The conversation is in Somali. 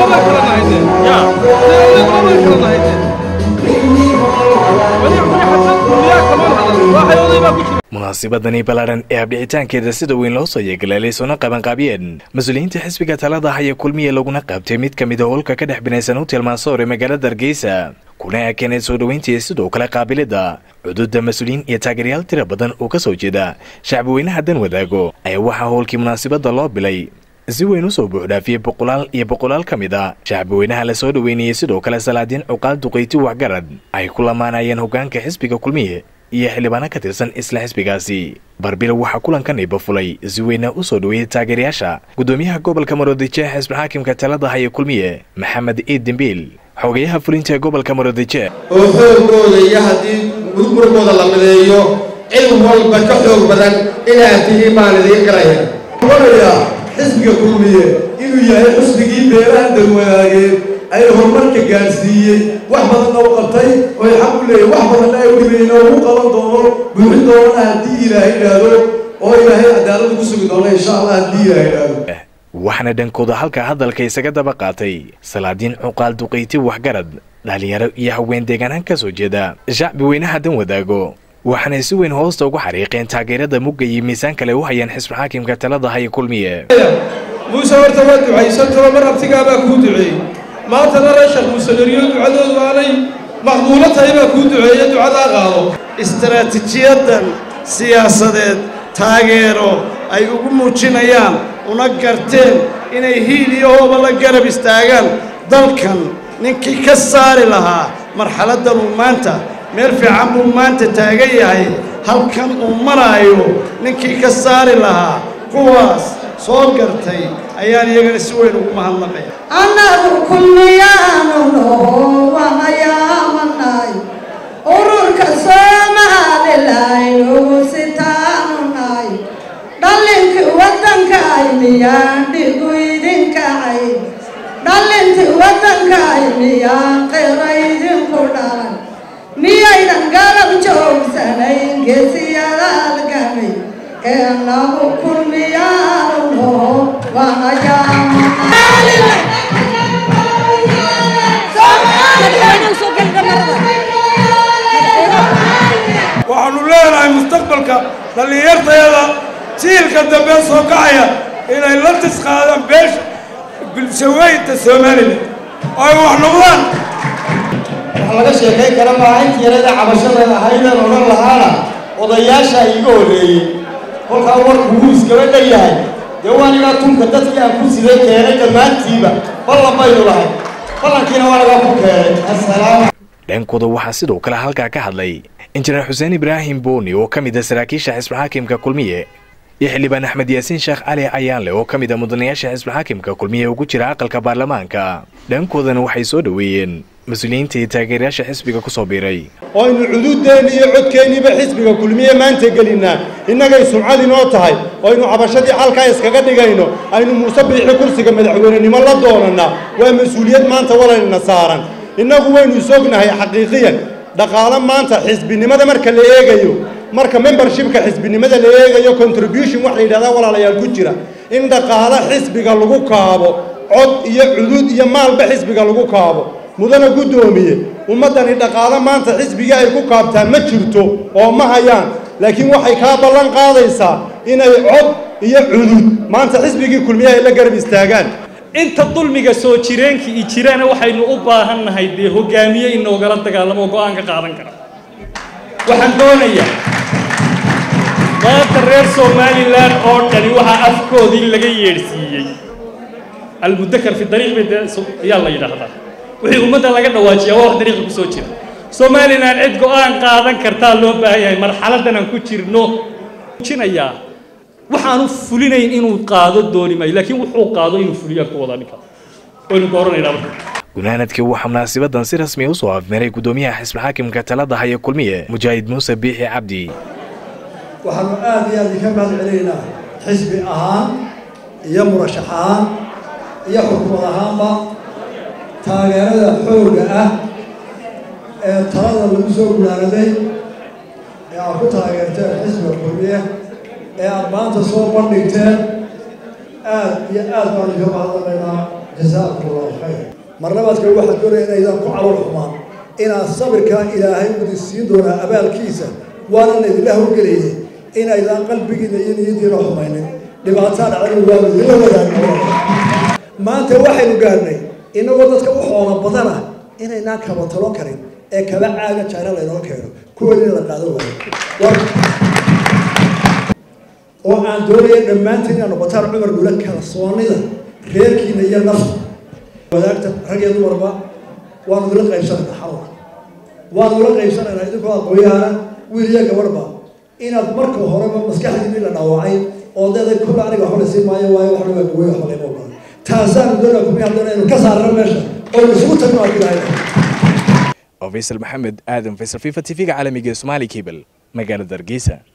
munaasibadani ballaadhan ee abdhicitaankeeda sida weyn loo soo yeegaleelay soona qabanqaabiyeen mas-uuliyiinta xisbiga talada haya kulmiye laguna qaabtay mid ka mid a howlka ka dhex binaysan hotel maasoor ee magaalada hargeysa kuna ekeenay soo dhoweyntii sidoo kale qaabilida cududa mas-uuliyiin iyo taageeryaal tira badan oo ka soo jeeda shacbiweynaha dan wadaago ayaa waxaa howlkii munaasibadda loo bilay si weyn usoo buuxdhaafiyey boqolaal iyo boqolaal ka mid a shacbiweynaha la soo dhoweynayay sidoo kale salaadiin cuqaal duqayti waxgarad ay ku lamaanayeen hogaanka xisbiga kulmiye iyo xildhibaano ka tirsan isla xisbigaasi barbilow waxaa kulankan iba fulay si weyna u soo dhoweeyey taageerayaasha guddoomiyaha gobolka maroodijeex xisbixaakimka talada haya kulmiye maxamed iid dembiil xogayaha fulinta ee gobolka maroodijeex oo xoogooda iyo haddii murmurkooda la mideeyo cid walba ka xoog badan inaad tihiin baan idiin garaya onayaa xisbiga kulmiye inuu yahay xusbigii beeraha dalwanaageen ay horumarka gaadhsiiyey wax badanna u qabtay oy xaq u leeyahy wax badanna ay u dhibayeen oo ugu qaban doono buuxin doonana haddii ilaahay idhaahdo oo ilaahay cadaalada ku sugi doona insha allah haddii ilaahay idhaahdo waxaana dhankooda halka hadalka isaga daba qaatay salaadiin cuqaal duqayti waxgarad dhalinyaro iyo haween deegaanaan ka soo jeeda shacbi weynaha dan wadaago waxaanay si weyn hoosta ugu xariiqeen taageerada mugga iyo miisaan kale u hayeen xisbixaakimka talada haya kulmiye muuse horta waa ducaysantao mar abtigaabaa kuu duceeyey maantana reeshakh muusegeriyo ducadoodu aanay maqbuulo tahay baa kuu duceeye ducadaa qaado istaraatiijiyadan siyaasadeed taageero ay ugu muujinayaan una garteen inay hiil iyo hooba la garab istaagaan dalkan ninkii ka saari lahaa marxaladdan uu maanta meel fiican buu maanta taagan yahay halkan uu maraayo ninkii ka saari lahaa kuwaas soo gartay ayaan iyagana si weyn ugu mahadnaqaya annagu kulmiyaanu noo wahayaamanay ururka soomaalilainugu sitaanu nay dhallinkii waddankay miyaan dhigu idinkacay dhallintii waddankay miyaan qira idinku dhalan miyaydan garab joogsanayn geesiyada algamay keenagu kulmiyaanu noo waxaannu leenahay mustaqbalka dhallinyartayada jiilka dambe soo kacaya inay la tisqaadaan beesha bulshaweynta somalilan oo ay wax noqdaan wax laga sheekayn kara maaha intii yarada cabashadeeda ahaydeen odhan lahaana odayaasha iiga horreeyey kolkaa warku wuu iskaba dhan yahay dee waanigaa tunka dadkii aan ku siday keenay dhammaantiiba ballan baynu lahay ballankiina waanagaa ku keenay assalaam dhankooda waxaa sidoo kale halkaa ka hadlay injineer xuseen ibraahim booni oo ka mid a saraakiisha xisbixaakimka kulmiye iyo xildhibaan axmed yaasiin sheekh cali ayaanle oo ka mid a mudanayaasha xisbixaakimka kulmiye ugu jira aqalka baarlamaanka dhankoodana waxay soo dhoweeyeen mas-uuliyiinta iyo taageerayaasha xisbiga ku soo biiray aynu cududeenni iyo codkeenniiba xisbiga kulmiye maanta gelinnaa innagay sumcad inoo tahay oo aynu cabashadii xalkaa iskaga dhigayno aynu muuse biixi kursiga madaxweynenimo la doonannaa waa mas-uuliyad maanta walaynana saaran innagu waynu isognahay xaqiiqiyan dhaqaalo maanta xisbinimada marka la eegayo marka membershipka xisbinimada la eegayo contribution wax la yidhahdaa walaalayaal ku jira in dhaqaalo xisbiga lagu kaabo cod iyo cudud iyo maalba xisbiga lagu kaabo mudana guddoomiye ummaddani dhaqaalo maanta xisbigii ay ku kaabtaan ma jirto oo ma hayaan laakiin waxay kaa ballan qaadaysaa inay cod iyo cudud maanta xisbigii kulmiye ay la garab istaagaan inta dulmiga soo jireenka i jirana waxaynu u baahan nahay dee hogaamiye inoogala dagaalamo oo go-aan ka qaadan kara waxaan doonayaa maanta reer somalilan oo dhani waxaa afkoodii laga yeedhsiiyey almudakar fi dariiq bay dee ayaa la yidhaahdaa wixii ummadda laga dhawaajiyaa waa wax dariiqa ku soo jira somalilan cid go-aan qaadan kartaa loo baahan yahay marxaladdan aan ku jirno jinayaa waxaanu fulinayn inuu qaado dooni maayo laakiin wuxuu qaado inuu fuliyaan ku wada ninka waynu dooranaynaa marka gunaanadkii waxaa munaasibadan si rasmiya usoo afmeeray guddoomiyaha xisbixaakimka talada haya kulmiye mujaahid muuse biixi cabdi waxaanu aad iyo aad ka mahad celinaynaa xisbi ahaan iyo murashax ahaan iyo xukumad ahaanba taageerada xoogga ah ee talada lagu soo gunaanaday ee aad ku taageerteen xisbiga kulmiye ee aad maanta soo bandhigteen aad iyo aad baanu ka mahadnaqaynaa jasaakum allahu khayr marlabaadka waxaan doonaya inaydaan ku calool xumaan inaad sabirkaa ilaahay udin siin doonaa abaalkiisa waana laydinla howlgelayay inaydaan qalbigiina iyo niyadiina xumaynin dhibaataa dhacdana waa idinla wadaagna maanta waxaynu gaarnay inagoo dadka u xoola badana inaynaan kaba talon karin ee kaba caaga jaana laynoo keeno kuweedina la qaado waayo oo aan doonaya dhammaantiin inaad noqotaan cumar gula kalsoonida reerkiina iyo nafta wadaagta rag iyo dumarba waanu idila qaybsanaynaa xalwa waanu ila qaybsanaynaa idinkoo aqooyaana wiil iyo gabadhba inaad marka horeba maskaxdiinii la dhaawacay oo deeday kulla aniga waxba la siin maayo waayo waxna waa gawey waxba layma ogola taasaanu doonaa kumii haddana aynu ka saarno meesha oo isugu tagno aad ilaahay oo faysal maxamed aadan faysal fifa tv-ga caalamiga ee somaali cable magaalada hargeysa